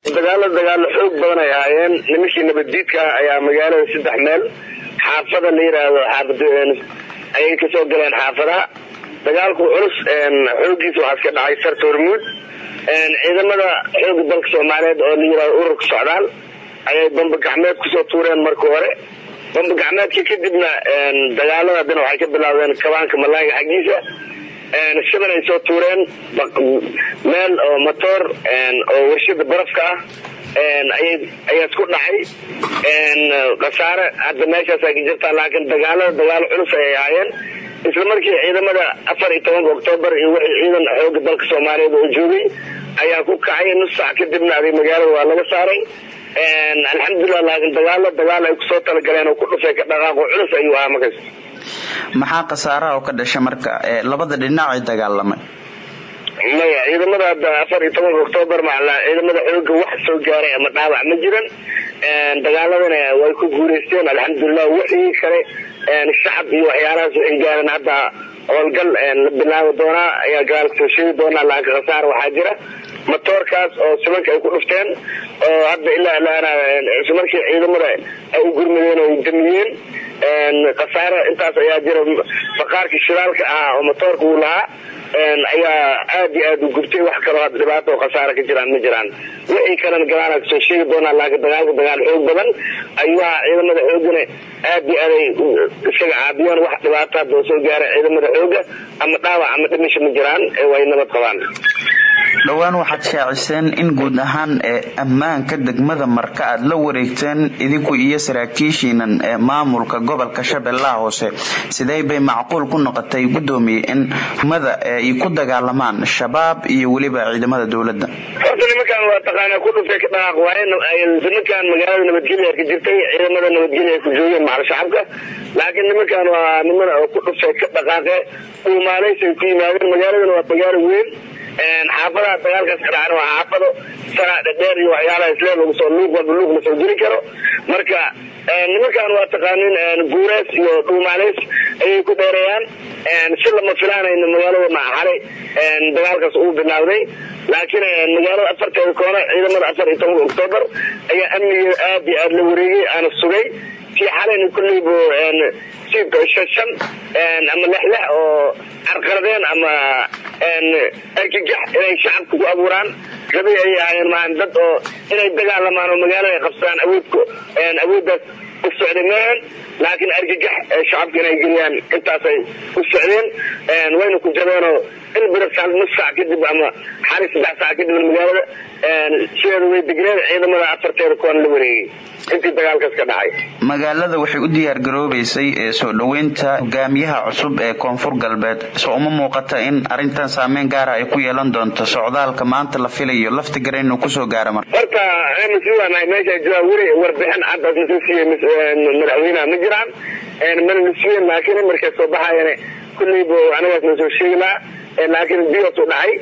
dagaalo dagaalo xoog badan ay ahaayeen nimankii nabaddiidka ayaa magaalada saddex meel xaafada la yidhaahdo xaafad ayay kasoo galeen xaafadaha dagaalku culus xoogiisa waxaa iska dhacay sarta hormuud ciidamada xooga dalka soomaaliyeed oo la yidhahdo ururka socdaal ayay bamba gacmeed kusoo tuureen marka hore bamba gacmeedka kadibna dagaalada haddana waxay ka bilaabdeen kabaanka malaayga xaggiisa shadan ay soo tuureen meel oo motoor oo warshada barafka ah ayaa isku dhacay khasaare hadda meeshaasa ka jirtaa laakiin dagaalada dagaalo culus ayay ahaayeen isla markii ciidamada afar iyo tobanka oktoobar iyo wixii ciidan xooga dalka soomaaliyeed oo joogay ayaa ku kacay nus sac kadibna aday magaalada waa laga saaray alxamdulilah laakiin dagaalo dagaal ay kusoo talagaleen oo ku dhufay ka dhaqaaqo culus ayuu ahaa markaas maxaa khasaaraha oo ka dhasha marka labada dhinac ay dagaalamay maya ciidamada hadda afar iyo tobanka oktoobar macla ciidamada xooga wax soo gaaray ama dhaawac ma jiran dagaaladana way ku guuleysteen alxamdulilah wixii kale shacab iyo waxyaalahaas waxay gaareen hadda howlgal la bilaabi doonaa ayaa gaalka soo sheegi doonaa laakiin khasaar waxaa jira matoorkaas oo simanka ay ku dhufteen oo hadda ilaa ilaana isla markii ciidamada ay u gurmadeen oo ay damiyeen khasaare intaas ayaa jira faqaarkii shidaalka ahaa oo matoorka uu lahaa ayaa aad iyo aad u gubtay wax kaloo hadda dhibaato oo khasaare ka jiraan ma jiraan wixii kalena galaana kasoo sheegi doonaa laakiin dagaalka dagaal xoog badan ayuu ahaa ciidamada xoogana aad iyo aaday isaga caabiyeen wax dhibaato hadda oo soo gaaray ciidamada xooga ama dhaawac ama dhimisha ma jiraan ee way nabad qabaan dhowaan waxaad shaaciseen in guud ahaan ee ammaanka degmada marka aad la wareegteen idinku iyo saraakiishiinan ee maamulka gobolka shabeellaha hoose sidee bay macquul ku noqotay guddoomiye in mada ay ku dagaalamaan shabaab iyo weliba ciidamada dowladda horta nimankan waa taqaanaa ku dhuftay ka dhaqaaq waaye nimankan magaalada nabadgelya ka jirtay ciidamada nabadgelya ay ku joogeen macal shacabka laakiin nimankan waa niman oo ku dhuftay ka dhaqaaqe uumaaleysa ay ku yimaadeen magaaladana waa magaalo weyn xaafadaha dagaalkaas ka dhacan waa xaafado sanaa dhadheer iyo waxyaalaha islee lagu soo luuq walba luuq lasoo geli karo marka nimankan waa taqaanin guureys iyo dhuumaaleys ayay ku dheereeyaan si lama filaanayna magaalada maxaxalay dagaalkaas uu bilaawday laakiin magaalada afarteeda koona ciidamada afar iyo tobanka oktoobar ayaa amnigeeda aad iyo aad la wareegay aana sugay kii xalayna kulleybu si shan ama lexlex oo carqaladeen ama arkigax inay shacabka ku abuuraan rabay ayay ahaayeen maan dad oo inay dagaalamaan oo magaalada ay qabsadaan awoodku awooddaas u socday maahan laakiin arkigax shacabka inay geliyaan intaasay u socdeen wayna ku jabeenoo in birasaal nus saac kadib ama xali saddex saac kadib magaalada sideeda way degneen ciidamada afarteeda kuwan la wareegay intii dagaalkaas ka dhacay magaalada waxay u diyaar garoobaysay ee soo dhoweynta hogaamiyaha cusub ee koonfur galbeed soo uma muuqata in arrintan saameyn gaara ay ku yeelan doonto socdaalka maanta la filayo lafti gara inuu kusoo gaaro marka horta masuulaanahay meesha jooga weli warbixin caddaas lasoo siiyey madaxweynaha ma jiraan mana la siiyeen laakiin markay soo baxayan kulleybu anigaas na soo sheegi lahaa laakiin bios u dhacay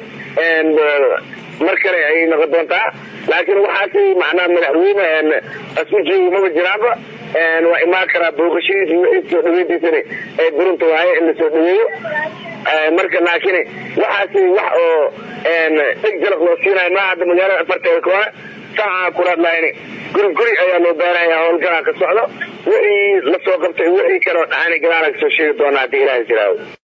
mar kale ayay noqon doontaa laakiin waxaasi macnaha madaxweyne asu joogi maba jiraanba waa imaan karaa booqashadiisa wixii soo dhaweyntiisana ee burunta waaye in lasoo dhaweeyo marka laakiin waxaasi wax oo dheg jalaq loo siinayo maa hadda magaalada afarteeda koona saaca kulaadlayn guri guri ayaa loo baaraya howlgalaa ka socdo wixii lasoo qabtay wixii kaleo dhacana gadaala kasoo sheegi doonaa haddii ilaha jiraawo